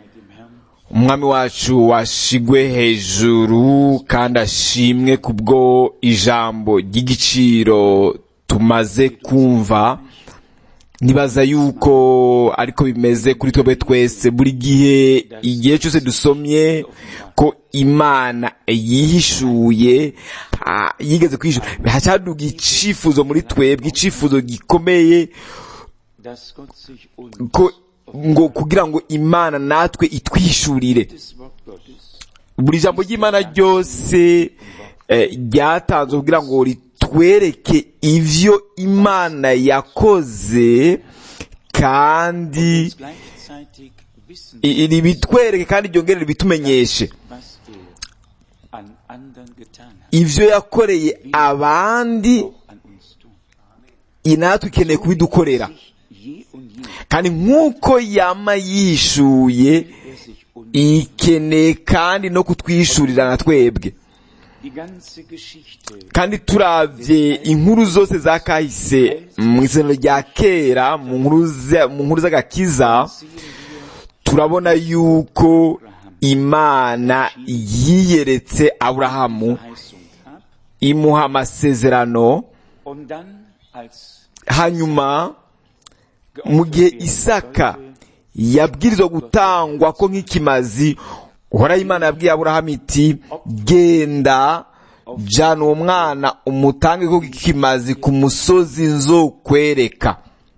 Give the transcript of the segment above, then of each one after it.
umwami wacu washigwe hejuru kandi ashimwe kubwo ijambo ry'igiciro tumaze kumva nibaza yuko ariko bimeze kuri twebwe twese buri gihe igihe cyose dusomye ko imana yihishuye ah, yigeze kwishura hacyaduga icifuzo muri twebwe icifuzo gikomeye dass Gott sich uns ko ngo kugira ngo imana natwe itwishurire das Wort Gottes buri jambo ry'imana ryose eh, ryatanzwe kugira ngo ritwereke ivyo imana yakoze kandi uns gleichzeitig wissen, i- ribitwereke kandi ryongere ribitumenyeshe was er an anderen getan hat, ivyo yakoreye abandi auch an uns tun. i natwe ikeneye kubidukorera Sich je und je kandi nk'uko yama yishuye er sich uns ikeneye kandi no kutwishurira na twebwe die ganze Geschichte kandi turavye inkuru zose za kahise mu isano rya kera mu nkuru za- mu nkuru z'agakiza sehen wir turabona yuko imana yiyeretse aburahamu Verheißung ab imuha amasezerano und dann als hanyuma mu gihe isaka yabwirizwa gutangwa ko nk'ikimazi uhoraho imana yabwiye aburahamu iti genda jana uwo mwana umutange ko nk'ikimazi ku musozi nzokwereka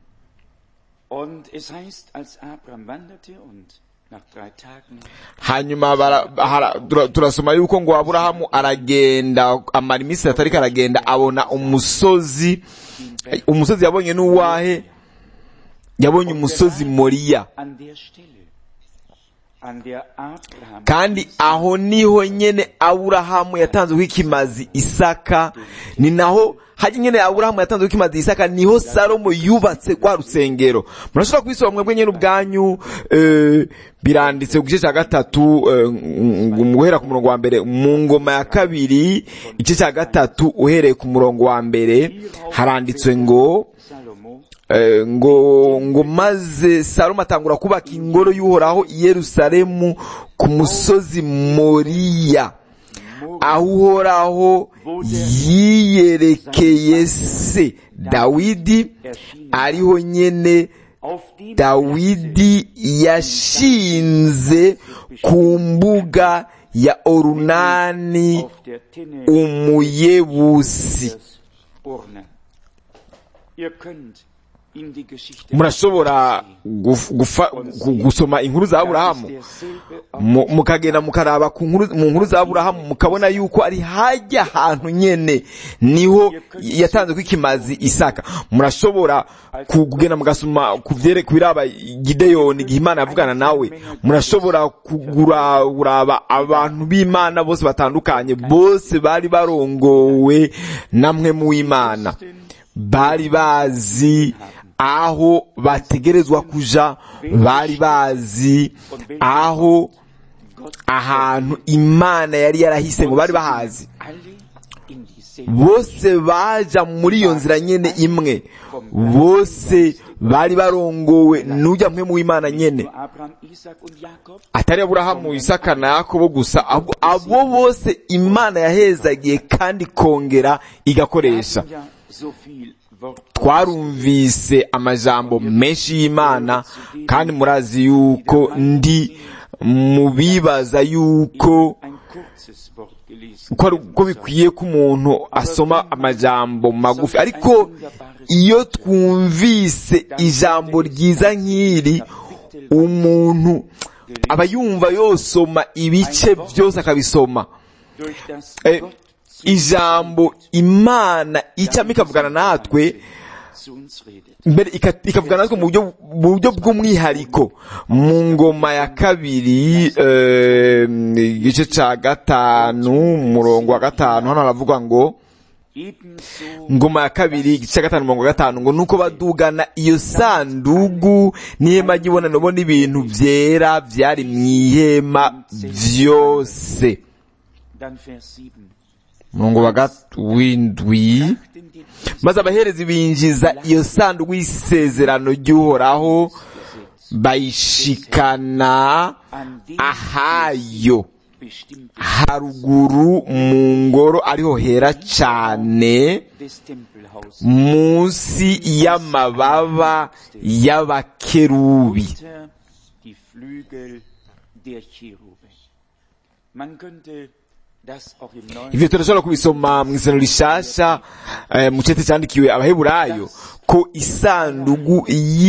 und es heißt, als Abraham wanderte und nach drei Tagen hanyuma bara- hara- tura- turasoma yuko ngo aburahamu aragenda amara iminsi itatu ariko aragenda abona umusozi umusozi yabonye n'uwahe yabonye umusozi moriya an der Stelle, an der Abraham kandi aho niho nyene aburahamu yatanzeho ikimazi isaka ni naho hajya nyene aburahamu yatanzeho ikimazi isaka niho salomo yubatse rwa rusengero murashobora kubisoma mwebwe nyene ubwanyu eh, biranditse ku gice cya gatatu eh, ng- guhera ku murongo wa mbere mu ngoma ya kabiri igice cya gatatu uhereye ku murongo wa mbere haranditswe ngo Salomo Eh, ngo ngo maze salomo atangura kubaka ingoro y'uhoraho i yerusalemu ku musozi moriya aho uhoraho yiyerekeye se dawidi ariho nyene auf dem dawidi yashinze ku mbuga ya orunani auf der Tinne umuyebusi des Urne. Ihr könnt in die Geschichte murashobora guf- gufa- gu- gusoma inkuru za aburahamu Das ist derselbe Ort, mu- mukagenda mukaraba ku nkuru- mu nkuru za aburahamu mukabona yuko ari hajya ahantu nyene niho yatanze ko ikimazi isaka murashobora ku- kugenda mugasoma ku vyere- ku biraba gideyoni igihe imana yavugana nawe murashobora kugura uraba abantu b'imana bose batandukanye bose bari barongowe namwe mu w'imana bari bazi aho bategerezwa kuja bari bazi aho Gott ahantu imana yari yarahise ngo bari bahazi alle in dieselbe bose baja muri iyo nzira nyene imwe bose bari barongowe n'ujya mwe mu w'imana nyene Nur Abraham, Isaac und Jakob atari aburahamu isaka na yakobo gusa abo, abo bose imana yahezagiye kandi kongera igakoresha haben ja so viel Wort twarumvise amajambo menshi y'imana kandi murazi yuko ndi mu bibaza yuko ein kurzes Wort gelesen. ko ari- ko bikwiye ko umuntu asoma amajambo magufi ariko iyo twumvise ijambo ryiza nk'iri umuntu aba yumva yosoma ibice byose akabisoma Durch das Eh, Gott ijambo imana icamo ikavugana natwe zu uns redet. mbere ika- ikavugana natwe mu buryo mu buryo bw'umwihariko mu ngoma ya kabiri eh, igice ca gatanu umurongo wa gatanu hano haravuga ngo Ebenso ngoma ya kabiri igice cya gatanu mirongo gatanu ngo nuko badugana iyo sandugu n'ihema ry'ibonano bo n'ibintu vyera vyari mw'ihema vyose dann Vers 7. umurongo wa gat- w'indwi Achten die Priester maze abaherezi binjiza iyo sanduku y'isezerano ry'uhoraho Gesetz bayishikana an dem ahayo bestimmten haruguru mu ngoro ariho hera cane des Tempelhauses munsi y'amababa y'abakerubi unter die Flügel der Cherube. Man könnte das auch im Neuen ivyo turashobora kubisoma mu isano rishasha eh, mu cete candikiwe abaheburayo ko isandugu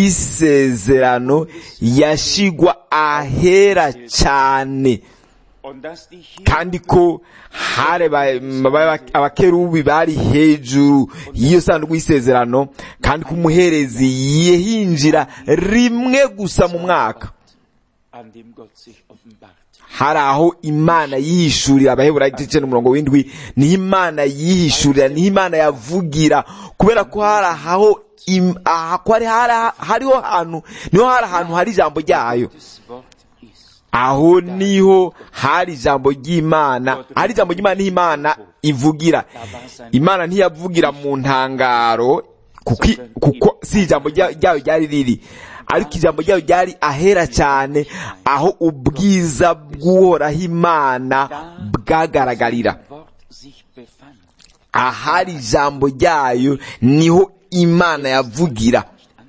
y'isezerano yashigwa ahera cane und dass die hier kandi ko hari ba- ba- abakerubi bari hejuru y'iyo sanduku y'isezerano kandi ko umuherezi yihinjira rimwe gusa mu mwaka an dem Gott sich offenbart. hari aho imana yihishurira abaheburayo igice n'umurongo w'indwi niho imana yihishurira niho imana yavugira kubera ko hari aho im- aha ko hari hari- hariho hantu niho hari ahantu hari ijambo ryayo Das Wort ist. aho niho hari ijambo ry'imana hari ijambo ry'imana niho imana ivugira imana ntiyavugira mu ntangaro kuko i- kuko si ijambo rya- ryayo ryari riri ariko ijambo ryayo ryari ahera cyane aho ubwiza bw'uhoraho imana bwagaragarira Das Wort sich befand. ahari ijambo ryayo niho imana yavugira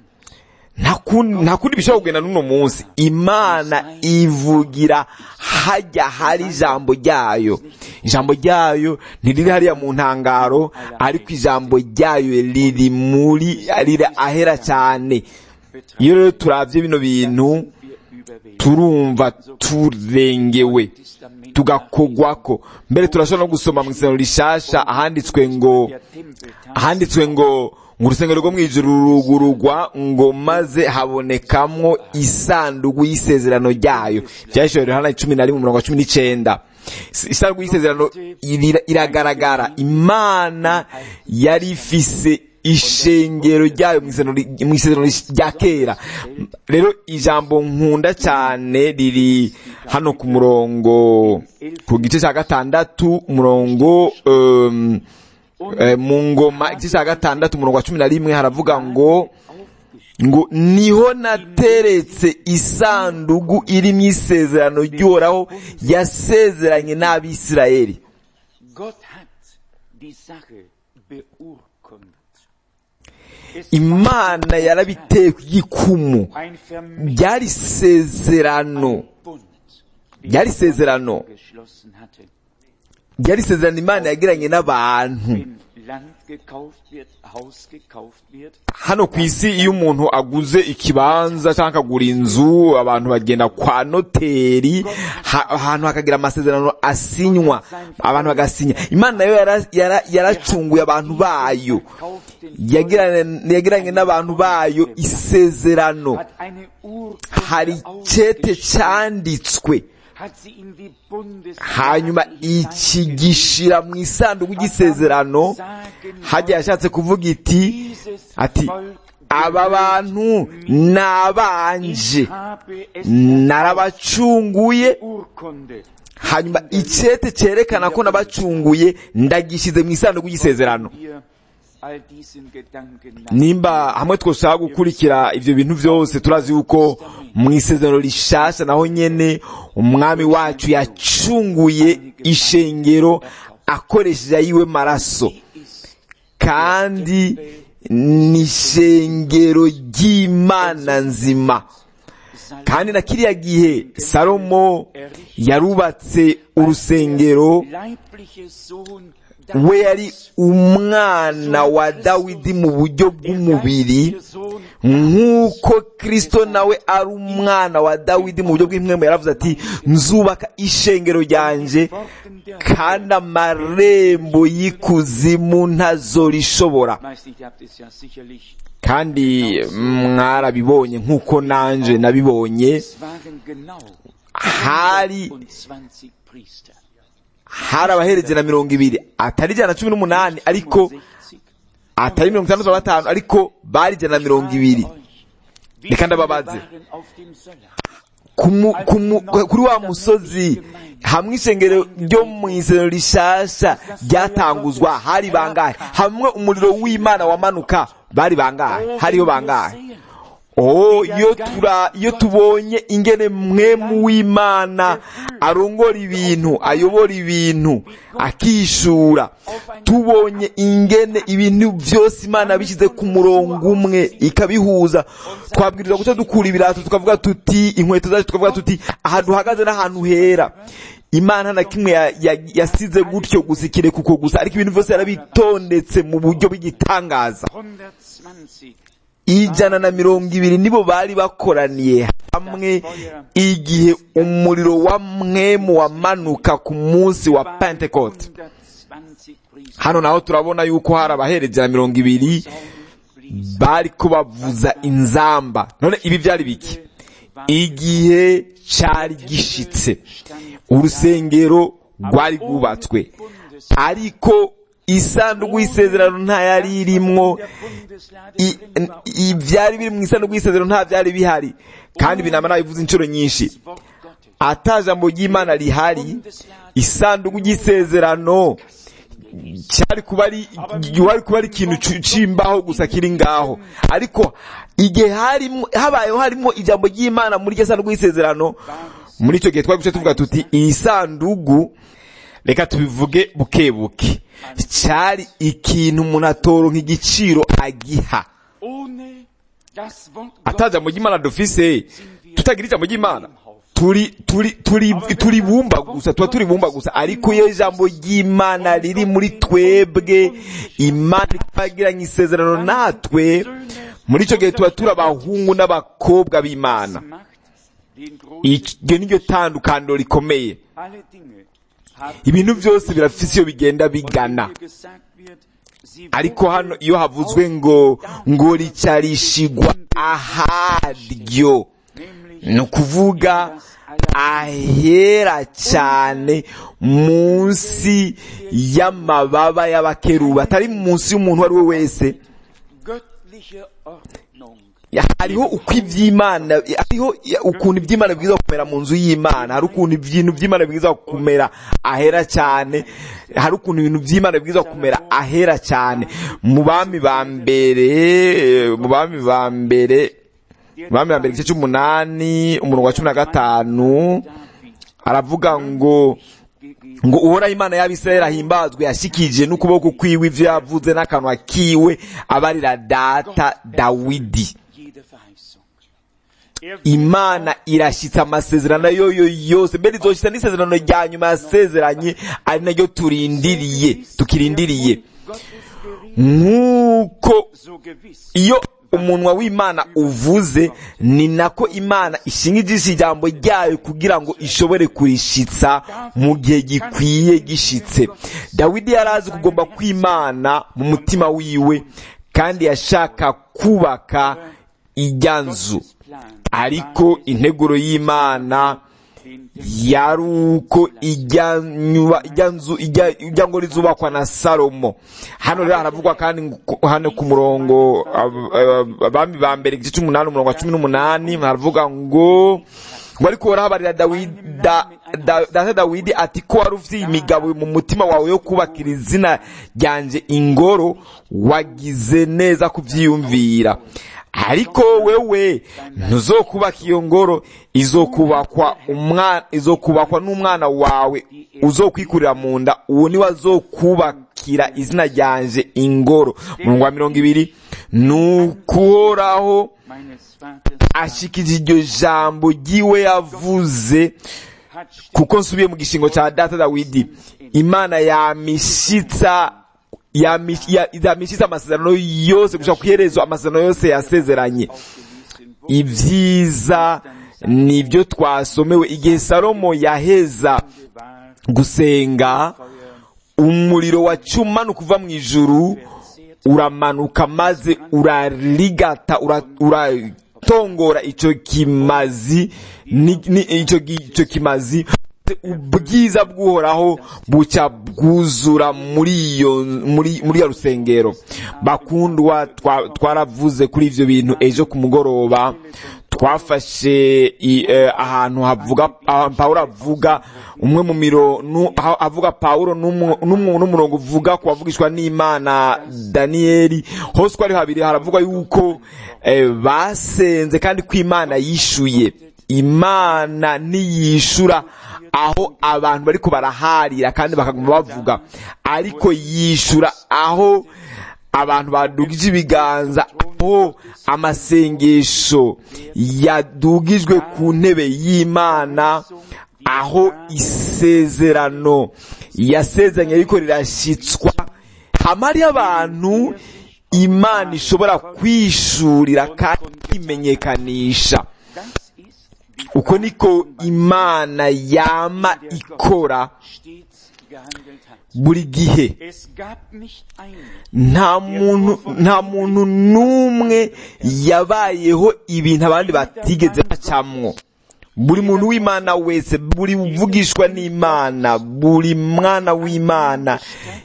nta kundi nta kundi bishobora kugenda n'uno munsi imana ivugira hajya hari ijambo ryayo ijambo ryayo ntiriri hariya mu ntangaro ariko ijambo ryayo riri muri riri ahera cyane iyo rero turabye bino bintu Wir überwältigt. turumva turengewe tugakogwako mbere turashobora no gusoma mu isano rishasha ahanditswe ngo Der Tempeltag ahanditswe ngo mu rusengero rwo mu ijuru rurugurugwa ngo maze habonekamwo isanduku y'isezerano ryayo byashoboye Yohana cumi na rimwe umurongo wa cumi n'icenda Is- isanduku y'isezerano ira- iragaragara imana yari ifise ishengero ryayo mu isezerano ri- mu isezerano rya kera rero ijambo nkunda cyane riri hano ku murongo ku gice cya gatandatu umurongo um, Eh, mu ngoma igice cya gatandatu umurongo wa cumi na rimwe haravuga ngo ngo niho nateretse isandugu iri mu isezerano ry'uhoraho yasezeranye n'abisirayeli Gott hat die Sache beurkundet. Es imana yarabiteye ku gikumu ein Vermächtnis, ryari isezerano Bund, ryari isezerano geschlossen hatte. ryari isezerano imana yagiranye n'abantu Wenn Land gekauft wird, Haus gekauft wird, hano ku isi iyo umuntu aguze ikibanza cyangwa akagura inzu abantu bagenda kwa noteri ha- ahantu hakagira amasezerano asinywa abantu bagasinya imana nayo yara- yara- yaracunguye abantu bayo kauft den Yagiranye- yagiranye n'abantu bayo isezerano hat eine hari Urkunde cete ausgestellt, cyanditswe hat sie in die Bundes hanyuma iki gishira mu isanduku ry'isezerano hajya yashatse kuvuga iti Dieses ati Volk aba bantu ni abanje Ich habe es narabacunguye Urkunde. hanyuma icete cyerekana ko nabacunguye ndagishyize mu isanduku y'isezerano Wir all diesen Gedanken nach. nimba hamwe twashaka gukurikira ivyo bintu vyose turazi yuko mu isezerano rishasha naho nyene umwami wacu yacunguye ishengero akoresheje ayiwe maraso kandi ni ishengero ry'imana nzima kandi na kiriya gihe salomo yarubatse urusengero Leibliche Sohn we yari umwana wa dawidi mu buryo bw'umubiri nk'uko kristo nawe ari umwana wa dawidi mu buryo bw'impwemu yaravuze ati nzubaka ishengero ryanje kandi amarembo y'ikuzimu ntazorishobora Meist ihr habt es ja sicherlich. kandi mwarabibonye nk'uko nanje nabibonye Es waren genau hari 20 Priester. hari abahereze na mirongo ibiri atari ijana na cumi n'umunani ariko 65. atari mirongo itandatu na batanu ariko bari ijana na mirongo ibiri Wie Reka viele ndababaze. waren auf dem Söller? Kumu- kumu- kuri wa musozi hamwe ishengero ryo mu isezerano rishasha ryatanguzwa hari bangahe hamwe umuriro w'imana wamanuka bari bangahe hariho bangahe oh iyo tura iyo tubonye ingene mwemu w'imana arongora ibintu ayobora ibintu akishura tubonye ingene ibintu byose imana bishyize ku murongo umwe ikabihuza twabwiriza guca dukura ibirato tukavuga tuti inkweto zacu tukavuga tuti aha duhagaze n'ahantu hera imana na kimwe ya- ya- yasize gutyo gusa ikireka uko gusa ariko ibintu byose yarabitondetse mu buryo bw'igitangaza 120 ijana na mirongo ibiri nibo bari bakoraniye hamwe igihe umuriro wa mwemu wamanuka ku munsi wa pentecote 120 Priester hano naho turabona yuko hari abahereza na mirongo ibiri blies. bari kubavuza inzamba none ibi byari biki igihe cyari gishitse urusengero rwari rwubatswe ariko isanduku y'isezerano nta yari irimwo I- i- ibyari biri mu isanduku y'isezerano nta byari bihari kandi binama nabivuze inshuro nyinshi Wort Gottes. ata jambo ry'imana rihari isanduku y'isezerano cyari kuba ari wari kuba ari ikintu cu- c'imbaho gusa kiri ngaho ariko igihe harimo habayeho harimo ijambo ry'imana muri iryo sanduku y'isezerano muri icyo gihe twari guca tuvuga tuti iyi sanduku reka tubivuge buke buke cyari ikintu umuntu atoronka igiciro agiha Ohne das Wort ata jambo ry'imana dufise tutagira ijambo ry'imana turi turi turi turi bumba gusa tuba turi bumba gusa ariko iyo ijambo ry'imana riri muri twebwe imana ikagiranye isezerano natwe muri icyo gihe tuba turi abahungu n'abakobwa b'imana macht den großen iryo ni ryo tandukaniro rikomeye alle Dinge haben ibintu byose birafise iyo bigenda bigana hier gesagt wird, sie ariko hano iyo havuzwe ngo ngo ricarishigwa aharyo nämlich ni ukuvuga ahera cyane munsi y'amababa y'abakeruba atari munsi y'umuntu uwo ari we wese göttliche Ordnung. hariho uko iby'imana hariho ukuntu iby'imana bwiza kumera mu nzu y'imana hari ukuntu ibintu by'imana bwiza kumera ahera cyane hari ukuntu ibintu by'imana bwiza kumera ahera cyane mu bami ba mbere mu bami ba mbere mu bami ba mbere igice cy'umunani umurongo wa cumi na gatanu David aravuga ngo gegeben. ngo uhoraho imana y'abisirayeli ahimbazwe yashikije n'ukuboko kwiwe ivyo yavuze n'akanwa kiwe abarira data dawidi Jede Verheißung. Er imana irashyitsa amasezerano yoyo yose mbere izoshitsa n'isezerano rya nyuma yasezeranye ari naryo turindiriye tukirindiriye Gottes Gericht nk'uko so gewiss iyo umunwa w'imana uvuze ni nako imana ishinga ijisho ijambo ryayo kugira ngo ishobore kurishitsa mu gihe gikwiye gishitse dawidi yari azi kugomba kw'imana mu mutima wiwe kandi yashaka kubaka ijya nzu ariko integuro y'imana yari uko ijya nyuba ijya nzu ijya ijya ngo rizubakwa na salomo hano rero haravugwa kandi ngo- hano ku murongo ab- ab- abami ba mbere igice cy'umunani umurongo wa cumi n'umunani haravuga ngo ngo ariko warahabarira dawidi da- da- data dawidi ati ko wari ufite imigabo mu mutima wawe yo kubakira izina ryanje ingoro wagize neza kubyiyumvira ariko wewe ntuzokubaka iyo ngoro izokubakwa umwana izokubakwa n'umwana wawe uzokwikurira mu nda uwo niwe azokubakira izina ryanje ingoro murongo wa mirongo ibiri nukuhoraho meines Vaters ashikije iryo jambo ry'iwe yavuze hat kuko nsubiye mu gishingo cya data dawidi imana yamishitsa yamish- ya- yamishitsa amasezerano yose gushaka ku iherezo amasezerano yose yasezeranye ausgelesen wurde, ibyiza nibyo twasomewe igihe salomo yaheza war gusenga umuriro wacumanuka uva mu ijuru uramanuka maze urarigata ura- uratongora icyo kimazi ni- ni- icyo gi- icyo kimazi ubwiza bw'uhoraho bucya bwuzura muri iyo muri muri iyo rusengero bakundwa twa- twaravuze kuri ivyo bintu ejo ku mugoroba twafashe i- eh, ahantu havuga ah, pawulo avuga umwe mu miro nu- aho avuga pawulo n'umu- n'umu- n'umurongo uvuga ku bavugishwa n'imana daniyeli hose uko ari habiri haravugwa yuko eh, basenze kandi ko imana yishuye imana niyishura aho abantu bariko baraharira kandi bakaguma bavuga ariko yishura aho abantu badugije ibiganza aho amasengesho yadugijwe ku ntebe y'imana aho isezerano yasezeranye ariko rirashyitswa hama hariho abantu imana ishobora kwishurira kandi imenyekanisha Das ist, wie uko niko imana yama ikora stets gehandelt hat. buri gihe Es gab nicht einen, nta muntu nta muntu n'umwe yabayeho ibintu abandi batigeze bacamwo buri muntu w'imana wese buri uvugishwa n'imana buri mwana w'imana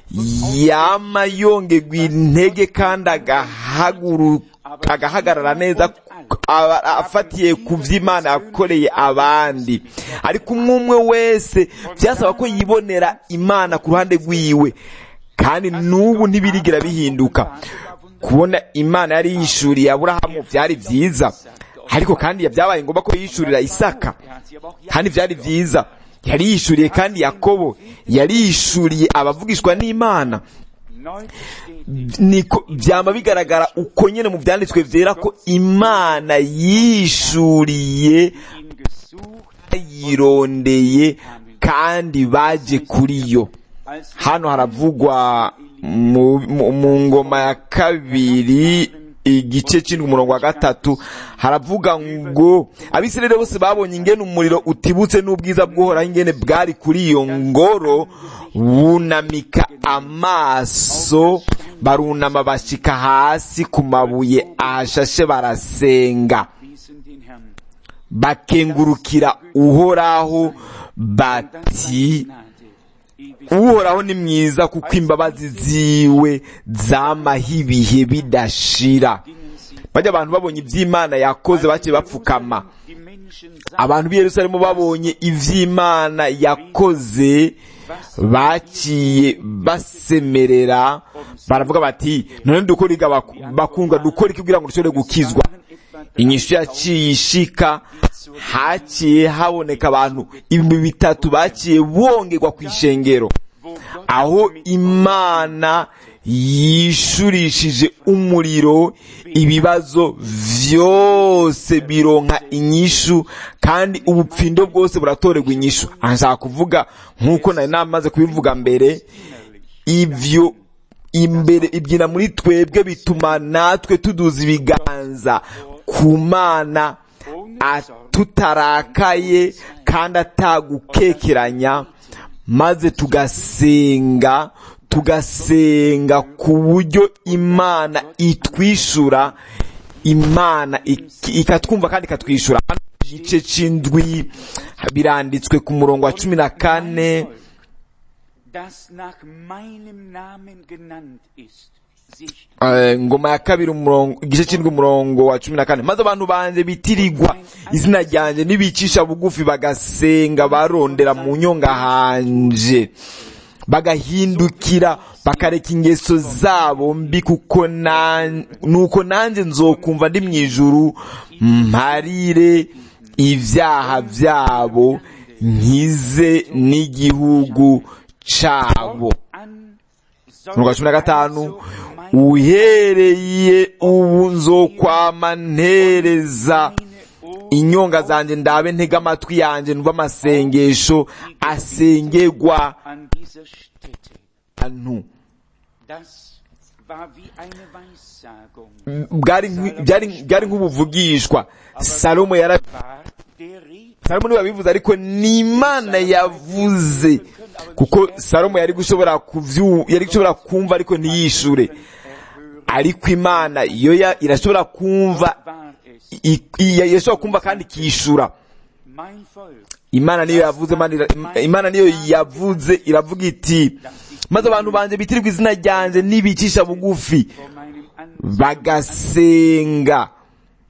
yama yongerwa intege kandi agahaguru agahagarara neza aba- afatiye ku vy'imana yakoreye abandi ariko umwe umwe wese byasaba ko yibonera imana ku ruhande rwiwe kandi n'ubu ntibirigira bihinduka kubona imana yari yishuriye aburahamu byari byiza ariko kandi byabaye ngombwa ko yishurira isaka er hat sie aber auch kandi byari byiza yari yishuriye kandi yakobo yari yishuriye abavugishwa n'imana neu bestätigt. niko byama bigaragara uko nyine mu byanditswe byera ko imana yishuriye ihn gesucht, yirondeye kandi baje kuri yo als hano haravugwa mu, mu, mu ngoma ya kabiri igice c'indwi umurongo wa gatatu haravuga ngo abisirayeli bose babonye ingene umuriro utibutse n'ubwiza bw'uhoraho ingene bwari kuri iyo ngoro bunamika amaso barunama bashika hasi ku mabuye ahashashe barasenga wiesen den Herrn. bakengurukira uhoraho bati uhoraho ni mwiza kuko imbabazi ziwe zamaho ibihe bidashira bajya abantu babonye iby'imana yakoze baciye bapfukama abantu b'i yerusalemu babonye iby'imana yakoze baciye basemerera baravuga bati none dukora iga bakundwa dukora iki kugira ngo dushobore gukizwa inyishu yaciye ishika haciye haboneka abantu ibihumbi bitatu baciye bongerwa ku ishengero aho imana yishurishije umuriro ibibazo vyose bironka inyishu kandi ubupfindo bwose buratorerwa inyishu aha nshaka kuvuga nk'uko nari namaze kubivuga mbere ivyo imbere ibyina muri twebwe bituma natwe tuduza ibiganza ku mana tutarakaye kandi atagukekeranya maze tugasenga tugasenga ku buryo imana itwishura imana ikatwumva kandi ikatwishura igice c'indwi biranditswe ku murongo wa cumi na kane ngoma ya kabiri igice c'indwi umurongo wa cumi na kane maze abantu banje bitirigwa izina ryanje nibicisha bugufi bagasenga barondera mu nyonga hanje bagahindukira bakareka ingeso zabo mbi kuko nuko nanjye nzokumva ndi mu ijuru mparire ibyaha byabo nkize n'igihugu cabo umurongo wa cumi na gatanu uhereye ubu nzokwama ntereza inyonga zanjye ndabe ntega amatwi yanjye numva amasengesho asengerwa ahantu byari nk'ubuvugishwa salomo yara salomo niwe wabivuze ariko ni imana yavuze kuko salomo yari gushobora yari gushobora kumva ariko ntiyishure ariko imana yo irashobora kumva irashobora kumva kandi ikishura imana niyo yavuze imana niyo yavuze iravuga iti maze abantu banje bitirirwa izina ryanjye nibicisha bugufi bagasenga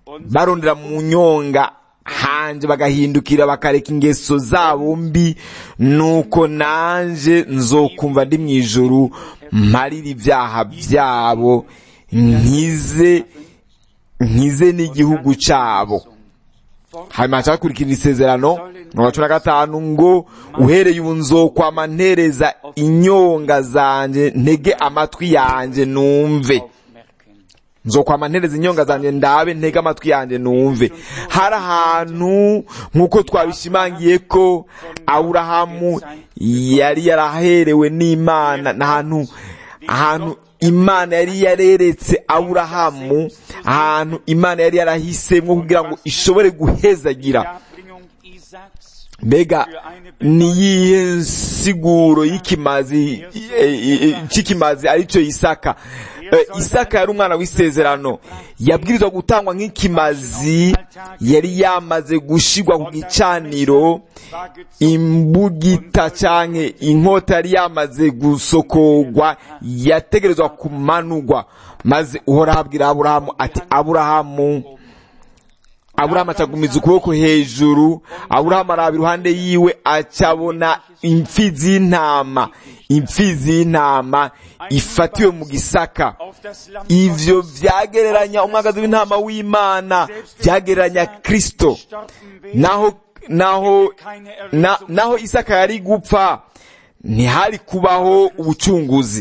barondera mu nyonga hanje bagahindukira bakareka ingeso zabo mbi nuko nanje nzokumva ndi mu ijuru mparira ibyaha byabo nkize nkize n'igihugu cyabo hanyuma hakurikira isezerano mirongo cumi na gatanu ngo uhereye ubu nzokwama ntereza inyonga zanjye ntege amatwi yanjye numve nzokwama ntereza inyonga zanjye ndabe ntege amatwi yanjye numve hari ahantu nk'uko twabishimangiye ko aburahamu yari yaraherewe n'imana n'ahantu ahantu imana yari yareretse aburahamu ahantu imana yari yarahisemo kugira ngo ishobore guhezagira mbega niyihe nsiguro y'ikimazi cy'ikimazi aricyo isaka isaka yari umwana w'isezerano yabwirizwa gutangwa nk'ikimazi yari yamaze gushigwa ku gicaniro imbugita cyangwa inkota yari yamaze gusokorwa yategerezwa kumanugwa maze uhoraho abwira aburahamu ati aburahamu aburahamu acagumiza ukuboko hejuru aburahamu araba iruhande yiwe acabona imfizi y'intama imfizi y'intama ifatiwe mu gisaka ivyo vyagereranya umwagazi w'intama w'imana vyagereranya kristo naho naho na, naho isaka yari gupfa ntihari kubaho ubucunguzi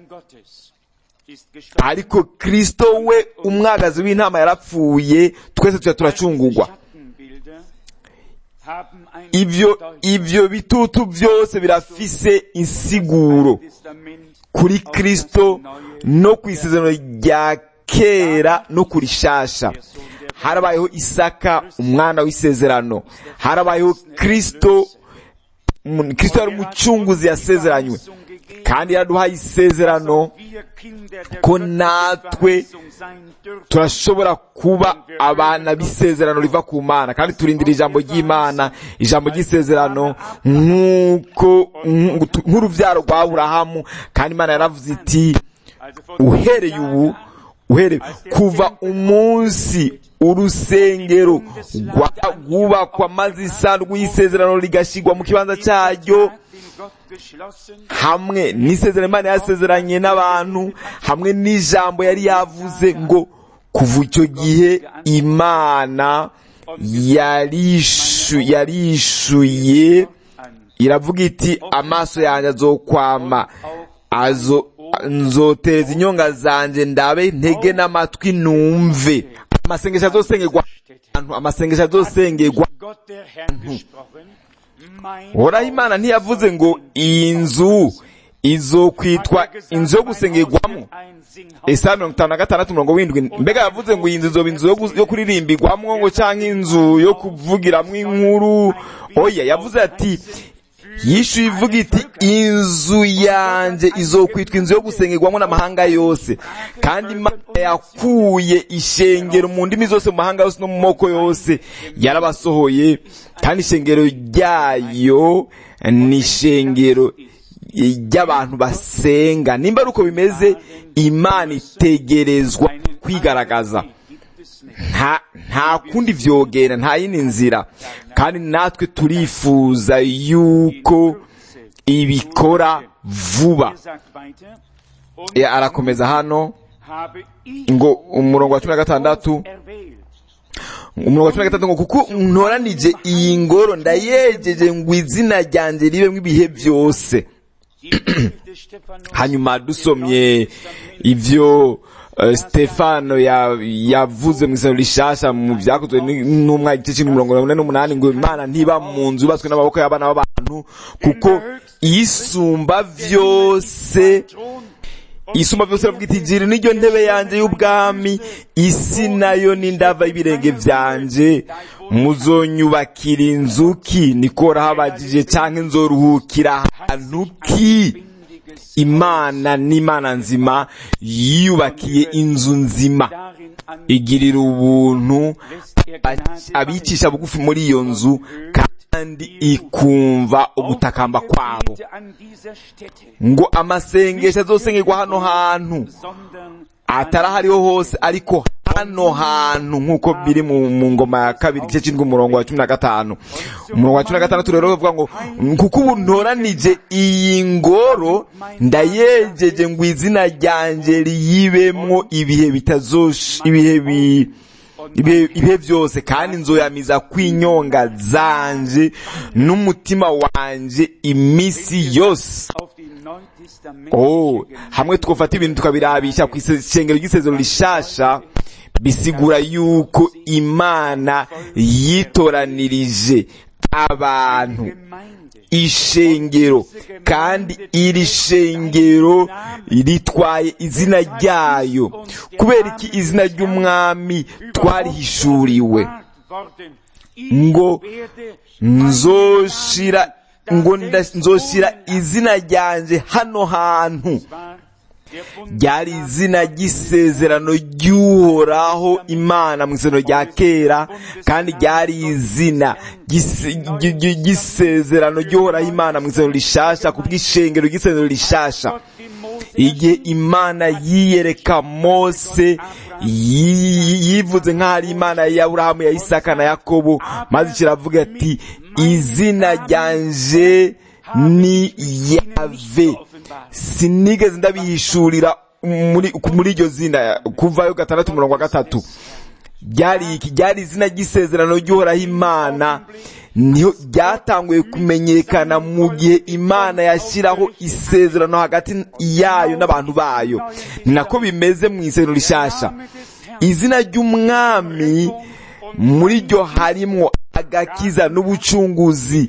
ariko kristo we umwagazi w'intama yarapfuye twese tuba turacungurwa ivyo ivyo bitutu byose birafise insiguro kuri kristo no ku isezerano rya kera no kuri shasha harabayeho isaka umwana w'isezerano harabayeho kristo kristo yari umucunguzi yasezeranywe kandi yaraduhaye isezerano ko natwe turashobora kuba abana b'isezerano riva ku mana kandi turindira ijambo ry'imana ijambo ry'isezerano nk'uko nk'urubyaro rwa aburahamu kandi imana yaravuze iti uhereye ubu uhereye kuva umunsi urusengero rwubakwa maze isanduku y'isezerano rigashyirwa mu kibanza cyaryo hamwe n'isezerano imana yasezeranye n'abantu hamwe n'ijambo yari yavuze ngo kuva icyo gihe imana yarishuye iravuga iti amaso yanjye azokwama nzoteza inyonga zanjye ndabe ntege n'amatwi numve amasengesho azosengerwa ahantu amasengesho azosengerwa ahantu horaho imana ntiyavuze ngo iyi nzu izokwitwa inzu yo gusengerwamo isaha mirongo itanu na gatandatu mirongo windwi mbega yavuze ngo iyi nzu izoba inzu yo kuririmbirwamo ngo cyangwa inzu yo kuvugiramo inkuru oya yavuze ati yishyuye ivuga iti inzu yanjye izokwitwa inzu yo gusengerwamo n'amahanga yose kandi imana yakuye ishengero mu ndimi zose mu mahanga yose no mu moko yose yarabasohoye kandi ishengero ryayo ni ishengero ry'abantu basenga nimba ari uko bimeze imana itegerezwa kwigaragaza nta nta kundi vyogera nta yindi nzira kandi natwe turifuza yuko ibikora vuba arakomeza hano ngo umurongo wa cumi na gatandatu umurongo wa cumi na gatandatu ngo kuko ntoranije iyi ngoro ndayejeje ngo izina ryanjye ribemo ibihe byose hanyuma dusomye ivyo stefano yavuze mu isano rishasha mu byakozwe n'umwaka igice cy'ibihumbi mirongo ine n'umunani ngo imana ntiba mu nzu yubatswe n'amaboko y'abana b'abantu kuko isumba vyose isumba vyose bavuga iti jiri niryo ntebe yanje y'ubwami isi nayo n'indava y'ibirenge vyanje muzonyubakira inzu ki niko rahabajije canke nzoruhukira ahantu ki imana n'imana nzima yiyubakiye inzu nzima igirira ubuntu abicisha bugufi muri iyo nzu kandi ikumva ugutakamba kwabo ngo amasengesho azosengerwa hano hantu atari ahariho hose ariko hano hantu nk'uko biri mu mu ngoma ya kabiri igice cy'indwi umurongo wa cumi na gatanu umurongo wa cumi na gatandatu rero bavuga ngo kuko ubu ntoranije iyi ngoro ndayejeje ngo izina ryanjye riyibemwo ibihe bitazosh ibihe bi ibihe ibihe byose kandi nzoyamiza kwinyonga zanje n'umutima wanje iminsi yose auf die oh neutestamentliche hamwe twofata ibintu tukabirabisha ku isengero ry'isezero rishasha bisigura yuko imana yitoranirije abantu Gemeinde ishengero kandi iri shengero ritwaye izina ryayo kubera iki izina ry'umwami twarihishuriwe worden. ngo Ich werde nzoshira ngo nda- nzoshira izina ryanjye hano hantu war der Bund ryari izina ry'isezerano ry'uhoraho imana mu isezerano rya kera kandi ryari izina ry'ise- ry- ry- ry'isezerano ry'uhoraho imana mu isezerano rishasha ku bw'ishengero ry'isezerano rishasha Gott dem Mose igihe imana yiyereka mose yi- yivuze nk'aho ari imana ya aburahamu ya isaka na yakobo maze kiravuga ati izina ryanje ni yave sinigeze ndabihishurira muri muri iryo zina kuvayo gatandatu umurongo wa gatatu ryari iki ryari izina ry'isezerano ry'uhoraho imana niho ryatanguye kumenyekana mu gihe imana yashyiraho isezerano hagati yayo n'abantu bayo ni nako bimeze mu isezerano rishasha izina ry'umwami muri ryo harimwo agakiza n'ubucunguzi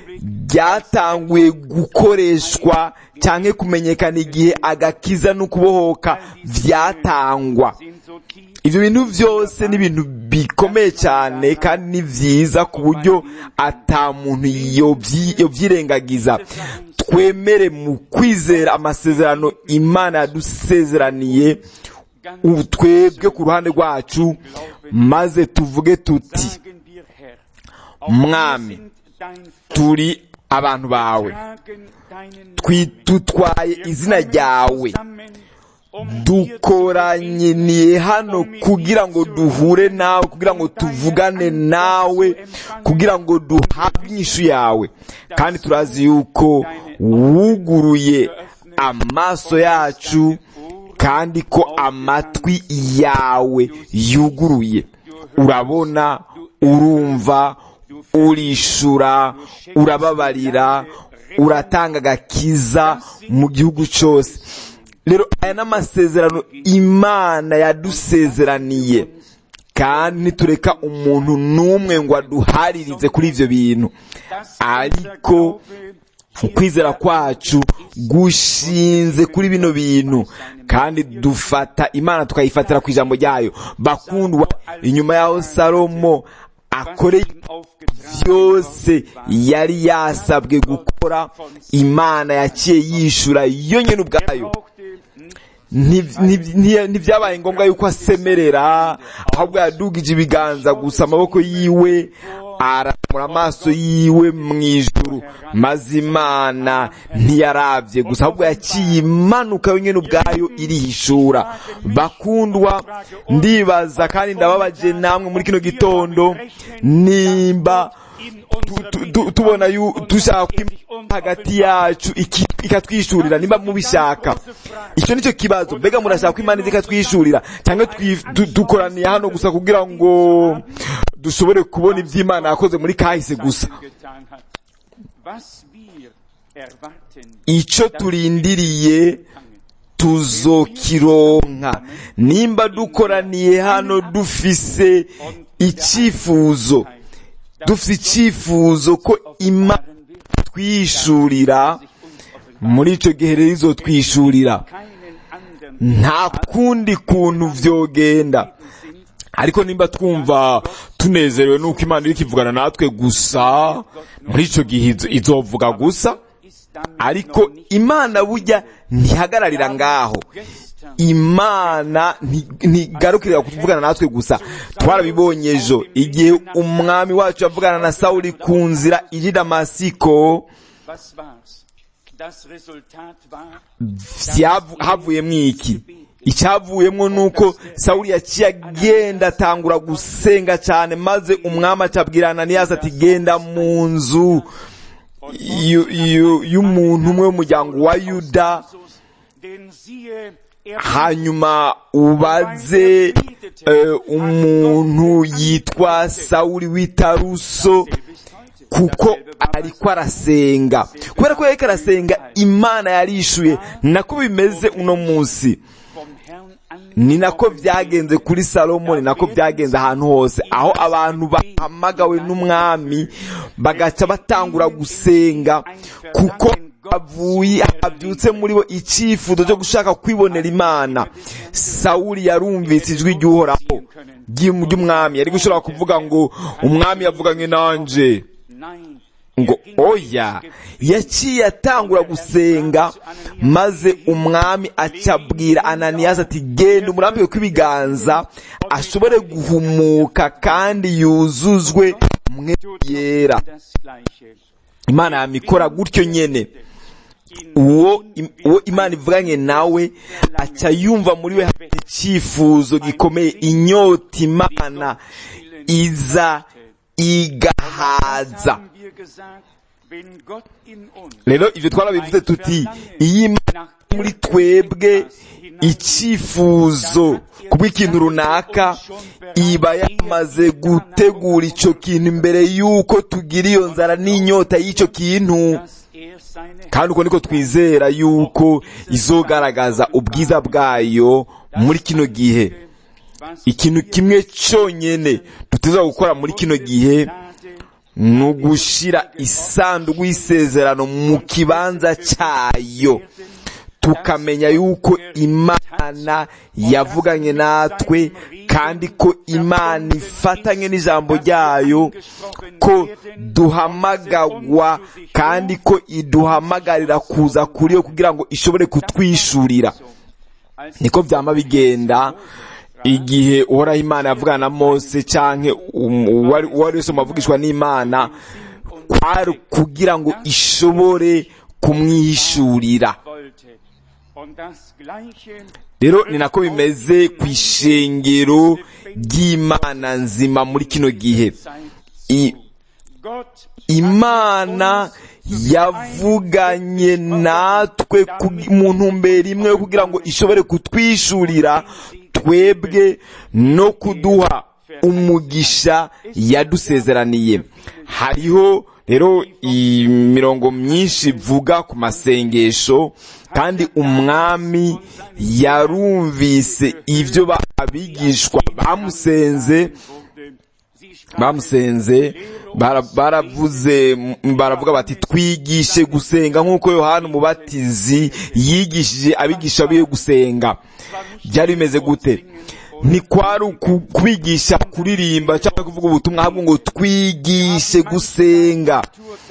ryatanguye gukoreshwa cyangwa kumenyekana igihe agakiza n'ukubohoka byatangwa sind so tief ibyo bintu byose ni ibintu bikomeye cyane kandi ni byiza ku buryo ata muntu yobyi- yobyirengagiza twemere mu kwizera amasezerano imana yadusezeraniye ubu twebwe ku ruhande rwacu maze tuvuge tuti sagen wir Herr, auch Mwami, wir sind dein Volk, turi abantu bawe tragen deinen Twi- dutwaye izina ryawe zusammen, um dir zu dukoranyiniye hano kugira ngo duhure nawe kugira ngo tuvugane nawe kugira ngo duhabwe inyishu yawe kandi turazi yuko wuguruye amaso yacu kandi ko amatwi yawe yuguruye urabona urumva urishura urababarira uratanga agakiza mu gihugu cyose rero aya ni amasezerano imana yadusezeraniye kandi ntitureka umuntu n'umwe ngo aduharirize kuri ibyo bintu ariko ukwizera kwacu gushinze kuri bino bintu kandi dufata imana tukayifatira ku ijambo ryayo bakundwa inyuma y'aho salomo akoreye byose yari yasabwe gukora imana yaciye yishura yo nyine ubwayo Nti- nti- nti- ntibyabaye ngombwa yuko asemerera ahubwo yadugije ibiganza gusa amaboko yiwe aramura amaso yiwe mu ijuru maze imana ntiyarabye gusa ahubwo yaciye imanuka yo nyine ubwayo irihishura bakundwa ndibaza kandi ndababaje namwe muri kino gitondo nimba tu- tu- tu- tubona yu- dushaka ko Imana hagati yacu iki- ikatwishurira nimba mubishaka icyo nicyo kibazo mbega murashaka ko imana iza ikatwishurira cyangwa twi- du- dukoraniye hano gusa kugira ngo dushobore kubona ibyo imana yakoze muri kahise gusa getan hat. Was wir erwarten, icyo turindiriye tuzokironka nimba dukoraniye hano dufise icyifuzo dufite icyifuzo ko imana twishurira muri icyo gihe rero izotwishurira keinen anderen nta kundi kuntu vyogenda ariko nimba twumva tunezerewe nuko imana iri kivugana natwe gusa muri ico gihe izo- izovuga gusa ist damit ariko noch nicht imana burya ntihagararira ngaho gestern imana nti- ntigarukirira kuvugana natwe gusa twarabibonye ejo igihe umwami wacu yavugana na sawuli ku nzira iri damasiko Was war's? Das Resultat war, vyavu- havuyemwo iki icyavuyemwo nuko sawuli yaciye agenda atangura gusenga cyane maze umwami acabwira ananiyasi ati genda mu nzu yu- yu- y'umuntu umwe w'umuryango wa yuda Jesus, denn siehe, er hanyuma ubaze eh, umuntu yitwa sawuli w'itaruso kuko ariko arasenga kubera ko yariko arasenga imana yarishuye nako bimeze uno munsi vom Herrn an ni nako byagenze kuri salomo ni nako byagenze ahantu hose aho abantu bahamagawe n'umwami bagaca batangura gusenga kuko avuye habyutse muri bo icyifuzo cyo gushaka kwibonera imana sawuli yarumvise ijwi ry'uhoraho ry'um- ry'umwami yari gushobora kuvuga ngo umwami yavuganye nanje Nein, ngo oya yaciye atangura gusenga maze umwami acabwira ananiyasi ati genda umurambike kw'ibiganza ashobore guhumuka kandi yuzuzwe mwe yera das Gleiche. imana yamikora gutyo nyene uwo im- uwo imana ivuganye nawe aca yumva muri we hari icyifuzo gikomeye inyota imana iza igahaza Haben wir gesagt, wenn Gott in uns rero ivyo twarabivuze tuti iyo imana iri muri twebwe icyifuzo kubw'ikintu runaka iba yamaze gutegura ico kintu imbere y'uko tugira iyo nzara n'inyota y'ico kintu dass er seine kandi uko niko twizera yuko izogaragaza ubwiza bwayo muri kino gihe was ikintu kimwe cyonyene duteza gukora muri kino gihe Gnade ni ugushira isanduku y'isezerano mu kibanza cyayo tukamenya yuko imana yavuganye natwe kandi ko imana ifatanye n'ijambo ryayo ko duhamagagwa kandi ko iduhamagarira kuza kuri yo kugira ngo ishobore kutwishurira als niko byama bigenda igihe uhoraho imana yavugana na mose canke um- uwari uwari wese mu bavugishwa n'imana kwari kugira ngo ishobore kumwihishurira wollte. Und das Gleiche rero ni nako bimeze ku ishengero ry'imana nzima muri kino gihe Zeit I- Gott imana yavuganye natwe ku- mu ntumbero imwe yo kugira ngo ishobore kutwishurira twebwe no kuduha umugisha yadusezeraniye hariho rero imirongo myinshi ivuga ku masengesho kandi umwami yarumvise ibyo ba- abigishwa bamusenze wurde, sie sprachen bamusenze bara- baravuze m- baravuga bati twigishe gusenga nk'uko yohana umubatizi yigishije abigisha be gusenga byari bimeze gute ntikwari uku- kubigisha kuririmba cyangwa kuvuga ubutumwa ahubwo ngo twigishe gusenga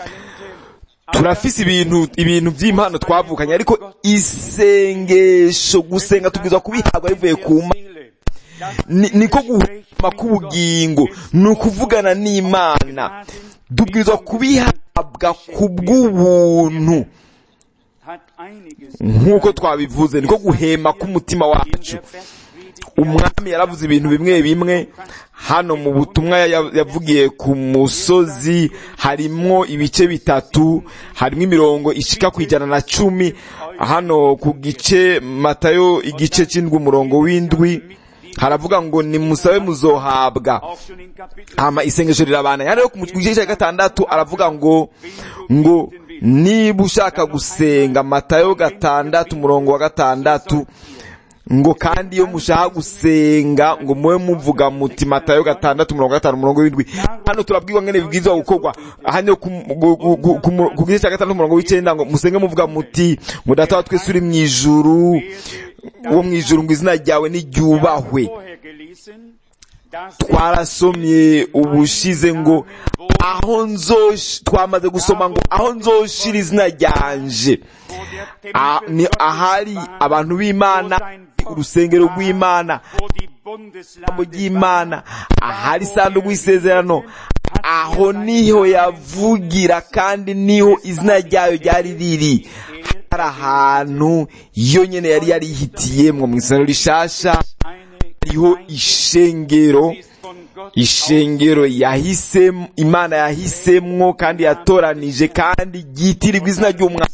turafise ibintu ibintu by'impano twavukanye ariko isengesho gusenga tubwirizwa kubihabwa bivuye ku mana Ni- niko guhema k'ubugingo ni ukuvugana n'imana tubwirizwa kubihabwa ku bw'ubuntu hat einiges nk'uko twabivuze niko guhema k'umutima wacu umwami yaravuze ibintu bimwe bimwe hano mu butumwa ya- yavugiye ku musozi harimwo ibice bitatu harimo imirongo ishika ku ijana na cumi hano ku gice matayo igice cy'indwi umurongo w'indwi haravuga ngo nimusabe muzohabwa auch schon in Kapitel hama isengesho rirabana yani rero ku gice cya gatandatu aravuga ngo ngo niba ushaka gusenga matayo gatandatu umurongo wa gatandatu ngo kandi iyo mushaka gusenga ngo mube muvuga muti matayo gatandatu umurongo wa gatanu umurongo w'indwi hano turabwirwa ngene bibwirizwa gukorwa hano ku ku- ku- ku- ku mu- ku gice cya gatandatu umurongo w'icenda ngo musenge muvuga muti ngo data wa twese uri mu ijuru wo mu ijuru ngo izina ryawe niryubahwe vorher gelesen, dass twarasomye ubushize ngo aho nzosh twamaze gusoma ngo aho nzoshira izina ryanje wo der Ah, Tempel ni Gottes ahari war, abantu b'imana wo sein Volk urusengero war, rw'imana wo die ijambo Bundeslade ry'imana ahari isanduku y'isezerano aho niho yavugira kandi niho izina ryayo ryari riri hari ahantu yo nyene yari yarihitiyemwo mu isano rishasha hariho ishengero ishengero yahisemo imana yahisemwo kandi yatoranije kandi ryitirirwa izina ry'umwami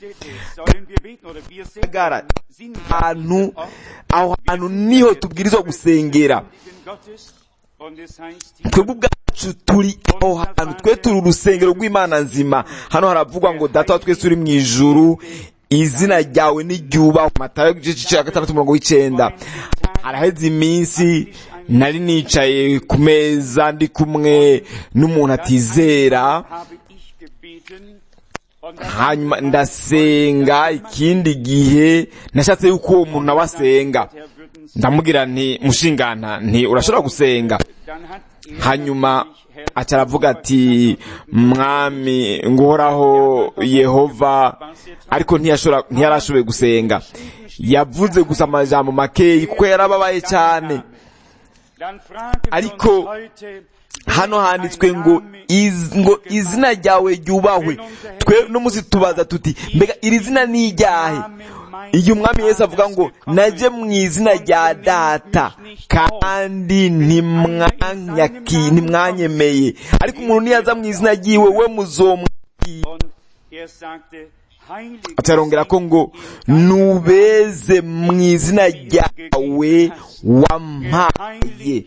ahantu aho hantu niho tubwirizwa gusengera twebwe ubwacu turi aho hantu twe turi urusengero rw'imana nzima hano haravugwa ngo data wa twese turi mu ijuru izina ryawe niryubahwe matayo igice cya gatandatu umurongo w'icenda haraheze iminsi nari nicaye ku meza ndi kumwe n'umuntu atizera hanyuma ndasenga ikindi gihe nashatse yuko uwo muntu nawe asenga ndamubwira nti mushingana nti urashobora gusenga hanyuma aca aravuga ati mwami nguhoraho yehova ariko ntiyarashoboye gusenga yavuze gusa amajambo makeyi kuko yarababaye cyane ariko hano handitswe ngo iz, ngo izina ryawe ryubahwe twe no muzi tubaza tuti mbega iri zina ni iryahe igihe umwami yesu avuga ngo najye mu izina rya data kandi ntimwanyemeye ariko umuntu niyaza mu izina ry'iwe we muzomwakira atarongera ko ngo nubeze mu izina ryawe wampaye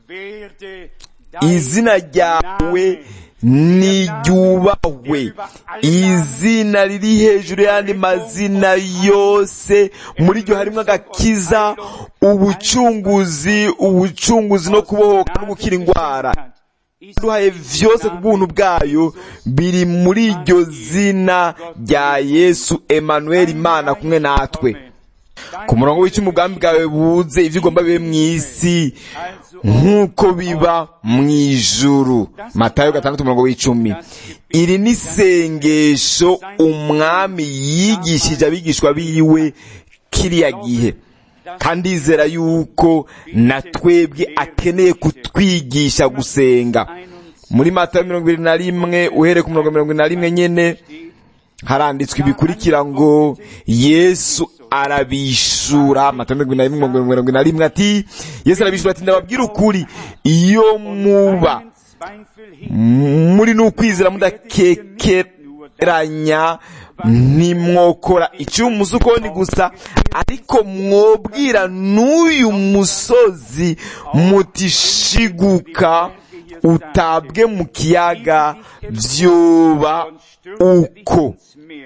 izina ryawe niryubahwe izina riri hejuru y'andi mazina yose muri ryo harimo agakiza ubucunguzi ubucunguzi no kubohoka no gukira indwara duhaye vyose ku bw'ubuntu bwayo biri muri iryo zina rya yesu emanuel imana kumwe natwe ku murongo w'icumi ubwami bwawe buze ibyo ugomba bibe mu isi nk'uko biba mu ijuru matayo gatandatu umurongo w'icumi iri ni isengesho umwami yigishije abigishwa biwe kiriya gihe kandi izera yuko na twebwe akeneye kutwigisha gusenga muri matayo mirongo irindwi na rimwe uhereye ku mirongo mirongo na rimwe nyene haranditswe ibikurikira ngo yesu arabishura matayo mirongo na rimwe mirongo na rimwe ati yesu arabishura ati ndababwira ukuri iyo muba muri n'ukwizera mudakekeranya ntimwokora icy'umusukoni gusa ariko mwobwira n'uyu musozi mutishiguka utabwe mu kiyaga vyoba uko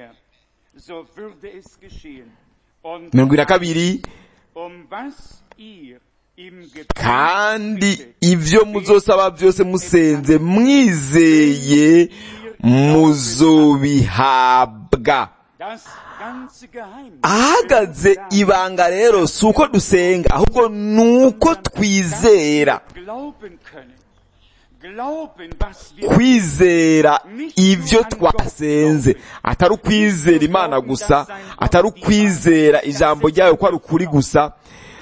mirongo na kabiri kandi ibyo muzosaba byose musenze mwizeye muzobihabwa ahagaze ibanga rero si uko dusenga ahubwo ni uko twizera kwizera ibyo twasenze atari ukwizera imana gusa atari ukwizera ijambo ryayo ko ari ukuri gusa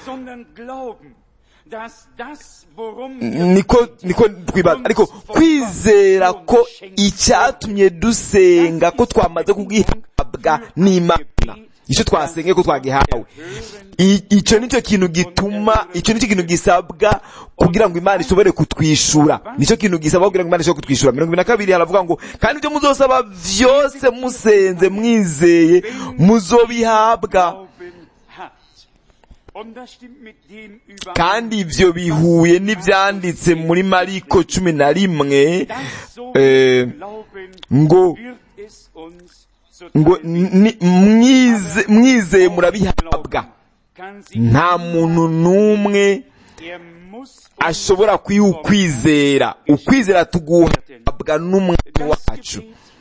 niko niko twibaza ariko kwizera ko icyatumye dusenga ko twamaze kugihabwa n'imana icyo twasenge ko twagihawe icyo nicyo kintu gituma icyo nicyo kintu gisabwa kugira ngo imana ishobore kutwishura nicyo kintu gisabwa kugira ngo imana ishobore kutwishura mirongo ibiri na kabiri haravuga ngo kandi ibyo muzosaba byose musenze mwizeye muzobihabwa kandi ibyo bihuye n'ibyanditse muri mariko cumi na rimwe ngo ngo mwizeye murabihabwa nta muntu n'umwe ashobora kwiha ukwizera ukwizera tuguhabwa n'umwami wacu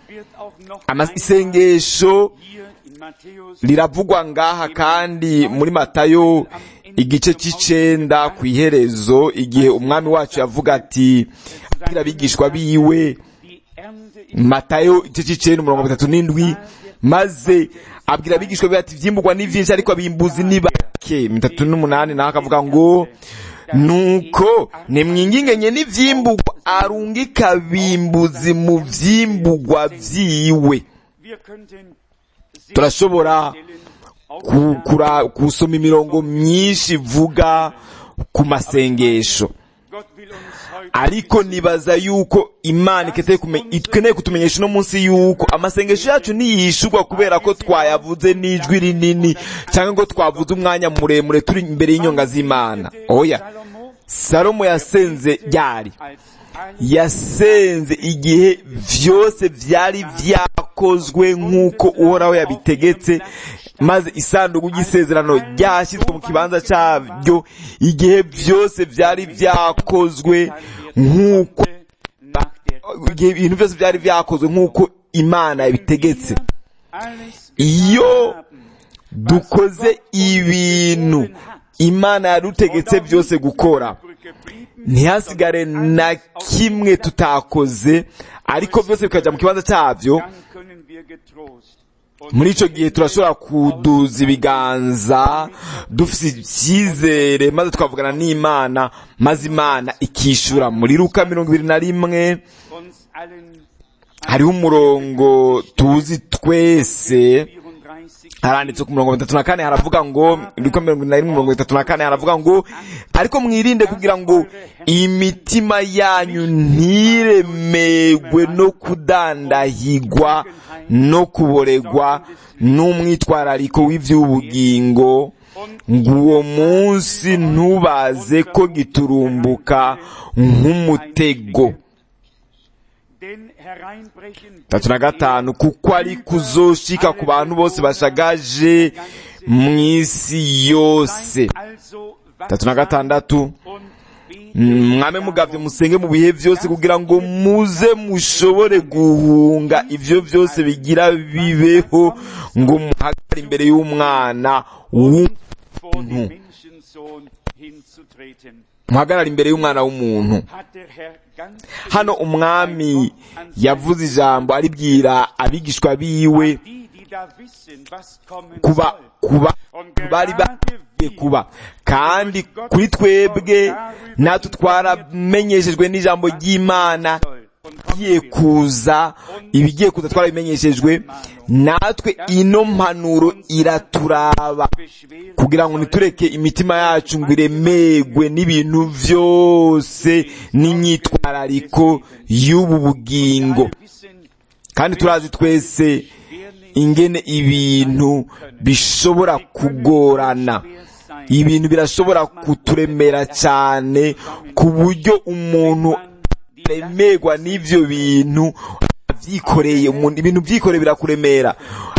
isengesho riravugwa ngaha kandi muri matayo igice cy'icenda ku iherezo igihe umwami wacu yavuga ati abwira abigishwa biwe matayo igice cy'icenda umurongo bitatu n'indwi maze abwira abigishwa biwe ati vyimburwa ni vyinshi ariko abimbuzi ni bake mitatu n'umunani naho akavuga ngo nuko nimwingingenye n'ivyimburwa arungika abimbuzi mu vyimburwa vyiwe turashobora ku- kura- gusoma imirongo myinshi ivuga ku masengesho Gott will uns heute ariko nibaza yuko imana ikeneye kume- ikeneye kutumenyesha uno munsi yuko amasengesho yacu ntiyishurwa kubera ko twayavuze n'ijwi rinini cyangwa ngo twavuze umwanya muremure turi imbere y'inyonga z'imana oya Salomo salomo yasenze ryari als ein yasenze igihe vyose vyari vyakozwe nk'uko uhoraho yabitegetse maze isanduku ry'isezerano ryashyizwe mu kibanza cyabyo igihe vyose vyari vyakozwe nk'uko nach der igihe ibintu byose byari vyakozwe nk'uko imana yabitegetse alles iyo dukoze ibintu imana yadutegetse byose gukora geblieben, ntihasigare na kimwe tutakoze ariko byose bikajya mu kibanza cyabyo dann können wir getrost und muri icyo gihe turashobora kuduza ibiganza dufite icyizere maze twavugana n'imana maze imana ikishyura muri luka mirongo ibiri na rimwe uns allen hariho umurongo tuzi twese 34 haranditse ku mirongo itatu na kane haravuga ngo luka mirongo ine na rimwe mirongo itatu na kane haravuga ngo ariko mwirinde kugira ngo imitima yanyu ntiremegwe no kudandahigwa no kuboregwa n'umwitwarariko w'iby'ubugingo ngo uwo munsi ntubaze ko giturumbuka nk'umutego denn hereinbrechen tatu na gatanu kuko ari kuzoshika ku bantu bose bashagaje mu isi yose also tatu na gatandatu und beten mwame mugavye musenge mu bihe vyose kugira ngo muze mushobore guhunga ivyo vyose bigira bibeho ngo muhagare imbere y'umwana w'u- vor den Menschensohn hinzutreten. muhagarare imbere y'umwana w'umuntu Hat der Herr ganz hano umwami yavuze ijambo aribwira abigishwa biwe die, die da wissen, was kommen kuba soll. kuba Und bari gerade bagiye kuba kandi kuri twebwe natwe twaramenyeshejwe n'ijambo ry'imana soll. Und igiye kuza ibigiye kuza twarabimenyeshejwe natwe ino mpanuro iraturaba beschweren kugira ngo nitureke imitima yacu ngo iremegwe n'ibintu vyose n'imyitwarariko y'ubu bugingo wissen, kandi turazi twese wer nicht ingene ibintu bishobora kugorana wer sein ibintu birashobora kuturemera cyane ku buryo umuntu aremerwa n'ivyo bintu avyikoreye umuntu ibintu vyikoreye birakuremera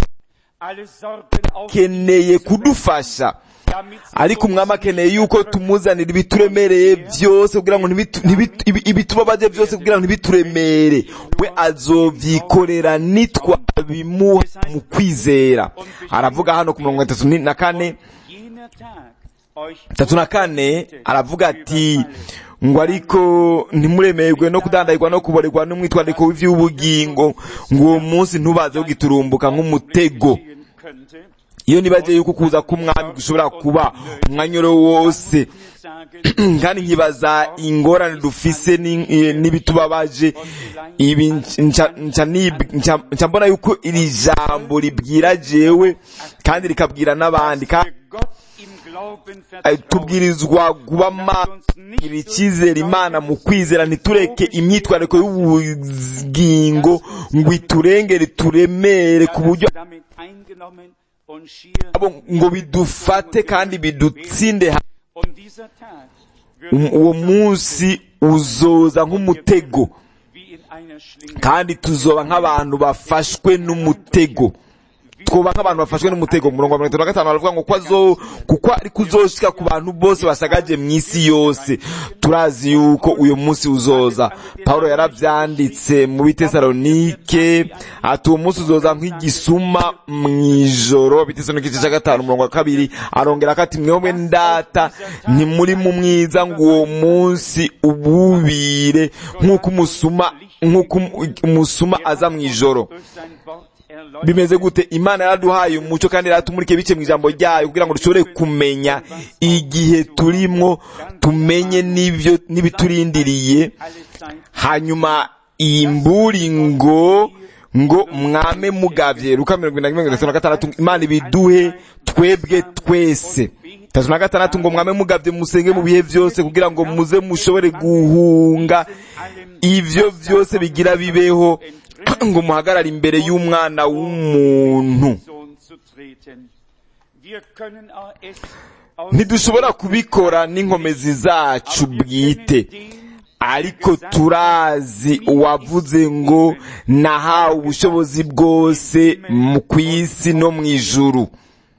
alle Sorgen auf, keneye kudufasha damit sie ariko umwami akeneye yuko tumuzanira ibituremereye byose kugira ngo ntibitu- ntibitu- ibi- ibitubabaje byose kugira ngo ntibituremere we azovyikorera nitwabimuha mu kwizera aravuga hano ku mirongo itatu ni- na kane jener Tag euch tatu na kane aravuga ati ngo ariko ntimuremerwe no kudandahirwa no kuborerwa n'umwitwariko w'ivy'ubugingo ngo uwo munsi ntubaze kugiturumbuka nk'umutego ziehen könnte, iyo nibaje yuko kuza k'umwami gushobora kuba umwanyoro wose sagen, kandi nkibaza ingorane dufise ni- eh, n'ibitubabaje ibi nca- nca nib- nca- nca mbona yuko iri jambo ribwira jewe kandi rikabwira n'abandi kandi wir Gott im Glauben eh, vertrauen. tubwirizwa kuba magira icyizere imana mu kwizera ntitureke imyitwariko y'ubugingo ngo iturengere turemere ku buryo damit eingenommen und schier abo ngo bidufate kandi bidutsinde ha- und dieser Tag Um- wird uwo munsi uzoza nk'umutego wie in einer Schlinge kandi tuzoba nk'abantu bafashwe n'umutego twoba nk'abantu bafashwe n'umutego umurongo wa mirongo itatu na gatanu baravuga ngo ko azo kuko ari kuzoshika ku bantu bose basagaje mu isi yose turazi yuko uyu munsi uzoza pawulo yaravyanditse mu bitesalonike ati uwo munsi uzoza nk'igisuma mw'ijoro bitesalonike igice cya gatanu umurongo wa kabiri arongera ko ati mwebwe ndata ntimuri mu mwiza ngo uwo munsi ububire nk'uko umusuma nk'uko umusuma aza mw'ijoro durch sein Wort erläutert. bimeze gute imana yaraduhaye umuco kandi yaratumurike bice mu ijambo ryayo kugira ngo dushobore kumenya igihe turimwo tumenye n'ibyo n'ibiturindiriye Alle Zeit hanyuma iyi mburingo ngo mwame mugavye luka mirongo ine na mirongo itatu na gatandatu imana ibiduhe twebwe twese tatu na gatandatu ngo mwame mugavye musenge mu bihe vyose kugira ngo muze mushobore guhunga ivyo vyose bigira bibeho ngo muhagarare imbere y'umwana w'umuntu ntidushobora kubikora n'inkomezi zacu bwite ariko turazi uwavuze ngo nahawe ubushobozi bwose mu ku isi no mu ijuru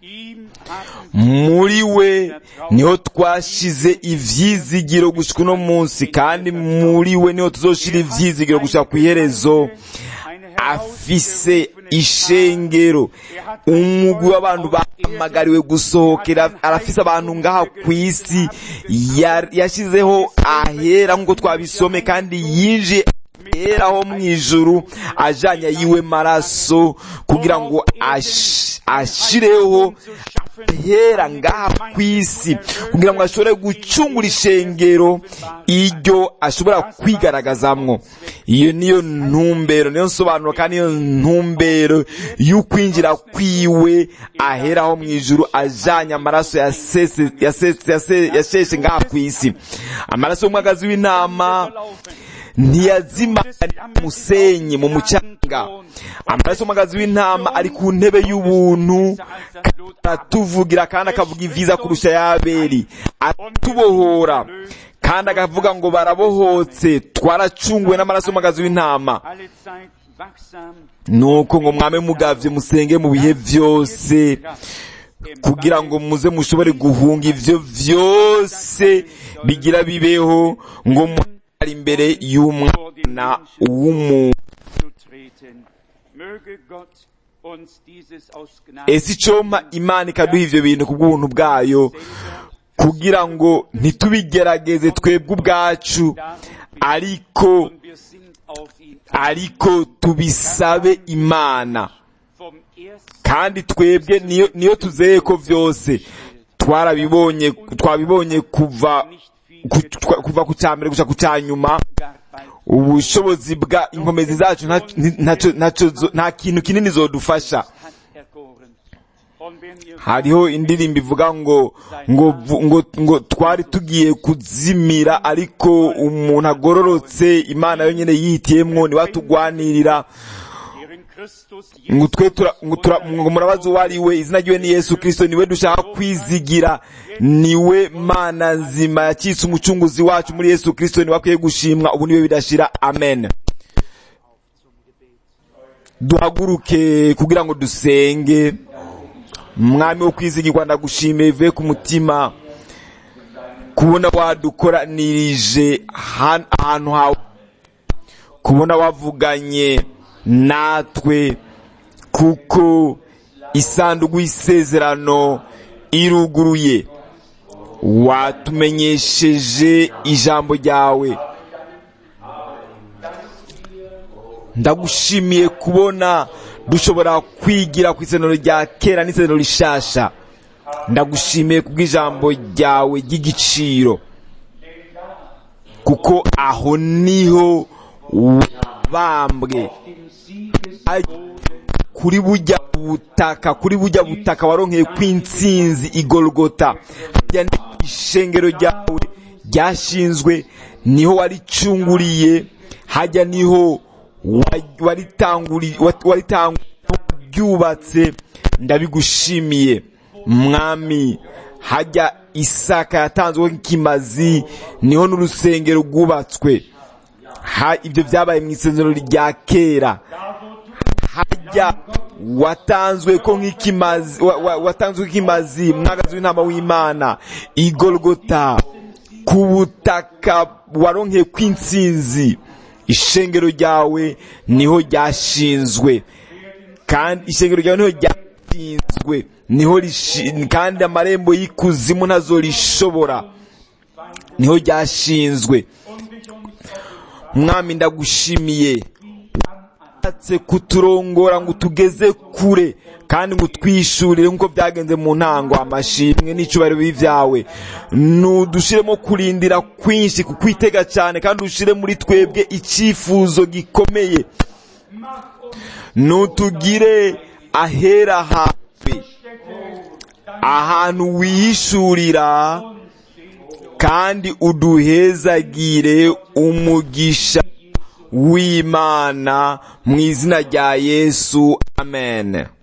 muri we niho twashize ivyizigiro gushika uno munsi kandi muri we niho tuzoshira ivyizigiro gushika ku iherezo afise ishengero umugwi w'abantu bahamagariwe gusohokera arafise abantu ngaha ku isi yashizeho ahera nk'uko twabisome kandi yinjiye aheraho mu ijuru ajanye yiwe maraso kugira ngo ashireho hera ngaha ku isi kugira ngo ashobore gucungura ishengero iryo ashobora kwigaragazamwo iyo niyo ntumbero niyo nsobanuro kandi niyo ntumbero y'ukwinjira kwiwe aheraho mu ijuru ajanye amaraso yasheshe ngaha ku isi amaraso y'umwagazi w'intama ntiyazima musenyi mu mucanga amaraso y'umwagazi w'intama ari ku ntebe y'ubuntu aratuvugira kandi akavuga iviza kurusha y'abeli aratubohora kandi akavuga ngo barabohotse twaracunguwe n'amaraso y'umwagazi w'intama nuko ngo mwame mugavye musenge mu bihe vyose kugira ngo muze mushobore guhunga ivyo vyose bigira bibeho ngo ari imbere y'umwana w'umuntu ese icompa imana ikaduha ivyo bintu ku bw'ubuntu bwayo kugira ngo ntitubigerageze twebwe ubwacu ariko ariko tubisabe imana kandi twebwe niyo niyo tuzeye ko vyose twarabibonye twabibonye kuva kuva ku cya mbere gusa ku cya nyuma ubushobozi bwa inkomezi zacu nta kintu kinini zodufasha hariho indirimbo ivuga ngo ngo ngo ngo twari tugiye kuzimira ariko umuntu agororotse imana yonyine yihitiyemwo niwe atugwanirira ngo twe ngo murabazi uwo ari we izina ryiwe ni yesu kirisito niwe dushaka kwizigira niwe mana nzima yakitse umucunguzi wacu muri yesu kirisito niwe akwiye gushimwa ubu niwe bidashira amen duhaguruke kugira ngo dusenge mwami wo kwizigirwa ndagushimiye bivuye ku mutima kubona wadukoranirije ahantu hawe kubona wavuganye natwe kuko isanduku y'isezerano iruguruye watumenyesheje ijambo ryawe ndagushimiye kubona dushobora kwigira ku isezerano rya kera n'isezerano rishasha ndagushimiye kubw'ijambo ryawe ry'igiciro kuko aho niho wabambwe kuri bujya butaka kuri bujya butaka waronkeye kw'intsinzi igorogota hajya ishengero ryawe ryashinzwe niho waricunguriye hajya niho ryubatse ndabigushimiye mwami hajya isaka yatanzweho nk'ikimazi niho n'urusengero rwubatswe ibyo byabaye mu isezerano rya kera hajya watanzwe ko nk'ikimazi watanzwe nk'ikimazi mwagazi w'intama w'imana igorogota ku butaka waronkeye kw'intsinzi ishengero ryawe niho ryashinzwe kandi ishengero ryawe niho ryashinzwe niho kandi amarembo y'ikuzimu ntazo rishobora niho ryashinzwe mwami ndagushimiye washatse kuturongora ngo tugeze kure kandi ngo twishurire nk'uko byagenze mu ntango amashimwe n'icyubahiro b'ibyawe ntudushiremo kurindira kwinshi kukwitega cyane kandi ushire muri twebwe icyifuzo gikomeye nutugire ahera hawe ahantu wihishurira kandi uduhezagire umugisha w'imana mu izina rya yesu amen